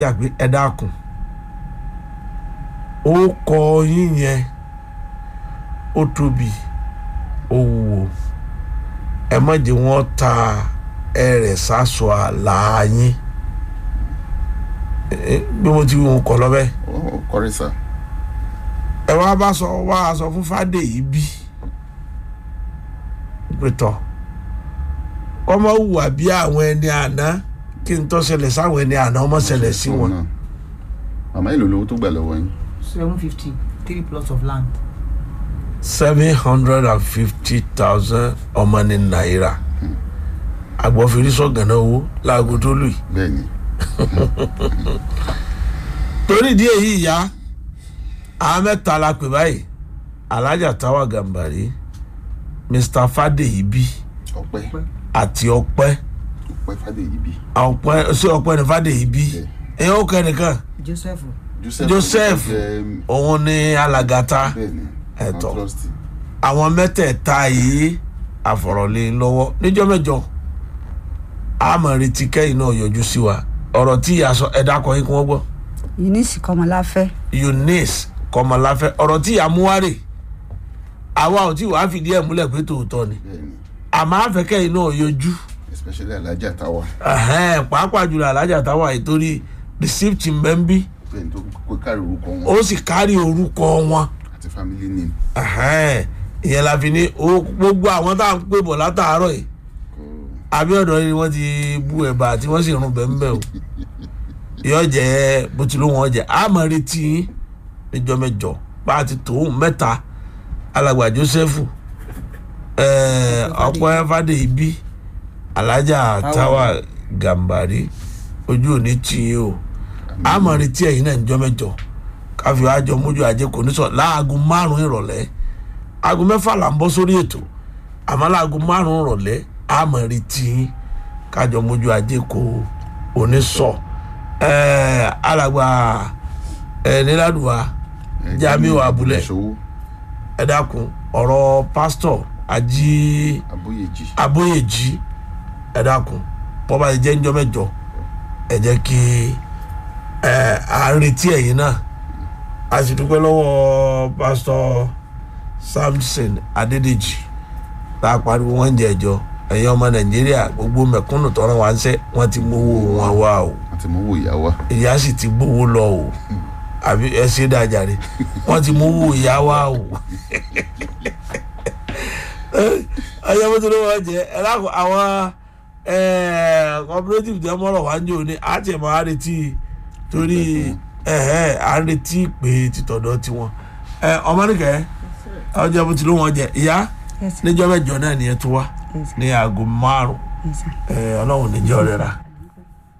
yàgbé ẹ dákun ó kọ yín yẹn ó tóbi ó wúwo ẹ má jẹ́ wọ́n ta ẹrẹ̀ sásọ àlà yín Eh, bí mo ti wí wọn kọ lọ́bẹ̀ ó kọrí sá ẹ wá bá sọ wá sọ fún Fádèyí bí pẹ̀tọ́ kọ́mọ hùwà bí àwọn ẹni àná kí n tó ṣẹlẹ̀ sáwọn ẹni àná ọmọ ṣẹlẹ̀ sí wọn. náà. màmá èlò lówó tó gbà lọ́wọ́ yín seven fifty three plots of land. seven hundred and fifty thousand ọmọ ní náírà agbófinrin sọ̀gànà owó láago tó lù yìí. bẹ́ẹ̀ ni torí ìdí èyí ìyá àwọn mẹ́ta la pè báyìí alájà táwa gàmbàrí mr Fádèyí bí ọpẹ́ àti ọpẹ́ ọpẹ́ Fádèyí bí ọpẹ́ sí ọpẹ́ ní Fádèyí bí ẹ̀yìn ó kẹ́nìkan joseph Joseph Joseph. jẹ́ òun ní alàgàtà bẹ́ẹ̀ ni Ẹ̀tọ́. àwọn trustee. àwọn mẹ́tẹ̀ẹ̀ta yìí àfọ̀rọ̀lé lọ́wọ́ níjọ́ mẹ́jọ àmọ̀ retí kẹ́yìn náà yọjú sí wa ọ̀rọ̀ tí ìyá sọ ẹ̀dá kan yín kí wọ́n gbọ́ eunice kọmọláfẹ́ Eunice kọmọláfẹ́ ọ̀rọ̀ tí ìyá mú wárè àwa ò tí wàá fìdí ẹ̀ múlẹ̀ pé tòótọ́ ni bẹ́ẹ̀ ni àmọ́ àfẹ́kẹ́yìn náà yọjú especially alájà táwa ẹ̀hẹ́n, pàápàá jùlọ alájà táwa ìtorí receipt mbẹ́mbí bẹ́ẹ̀ ni tó kó kárí orúkọ wọn ó sì kárí orúkọ wọn àti family name ẹ̀hẹ́n, ìyẹn la fi ní ó- gbogbo àwọn tá à ń pè bọ̀ látàárọ̀ yìí kò Abíọ́dún ni wọ́n ti bu ẹ̀bà tí wọ́n sì rún bẹ́ẹ̀ o yóò jẹ́ bó ti ló wọn jẹ́ àmọ́ retí yín níjọ́ mẹ́jọ bá a ti tòun mẹ́ta alàgbà Joseph ẹ̀ẹ́, ọpẹ́ Fádèyí bí alájà táwa Gàmbàrí ojú òní tì yín o àmọ́ retí ẹ̀yin náà níjọ́ mẹ́jọ káfí àjọ mójú ajé kò ní sọ láago márùn-ún ìrọ̀lẹ́ aago mẹ́fà là ń bọ́ sórí ètò àmọ́ láago márùn-ún ìrọ̀lẹ́ àmọ́ retí yín kájọ mójú ajé kò òní sọ ẹ̀ẹ́ alàgbà ẹ̀ nílàdùwà ẹ, Jamiu Abúlé. ìṣòwò ẹ dákun ọ̀rọ̀ pásítọ̀ ají abóyèjì abóyèjì ẹ dákun bọ́ bá ti jẹ́ ńjọ́ mẹ́jọ ẹ jẹ́ kí ẹ à ń retí ẹ̀yin náà a sì dúpẹ́ lọ́wọ́ pásítọ̀ Samson Adédèjì tá a pariwo wọn jẹ ẹjọ ẹ̀yin ọmọ Nàìjíríà gbogbo mẹ̀kúnnù tọrọ wá ń sẹ́ wọ́n ti mówó wọn wá o àti mọ́wó ìyá wa ìyá sì ti gbówó lọ o àbí ẹ ṣe dájàre wọ́n ti mówó ìyá wa o ọyọ bó ti ló wọ́n jẹ ẹ lákò àwọn cooperative jẹ́ mọ́rọ̀ wá ń jò ní àti ẹ̀ máa retí torí ẹ̀hẹ́ à ń retí pé títọ̀dọ̀ tiwọn ẹ ọmọ nìkẹ́ ọjọ́ bó ti ló wọ́n jẹ ìyá Yes, sir. níjọ́ mẹ́jọ náà nìyẹn tó wá Yes, sir. ní aago márùn Yes, sir. ẹ ọlọ́run níjọ́ rẹ̀ rà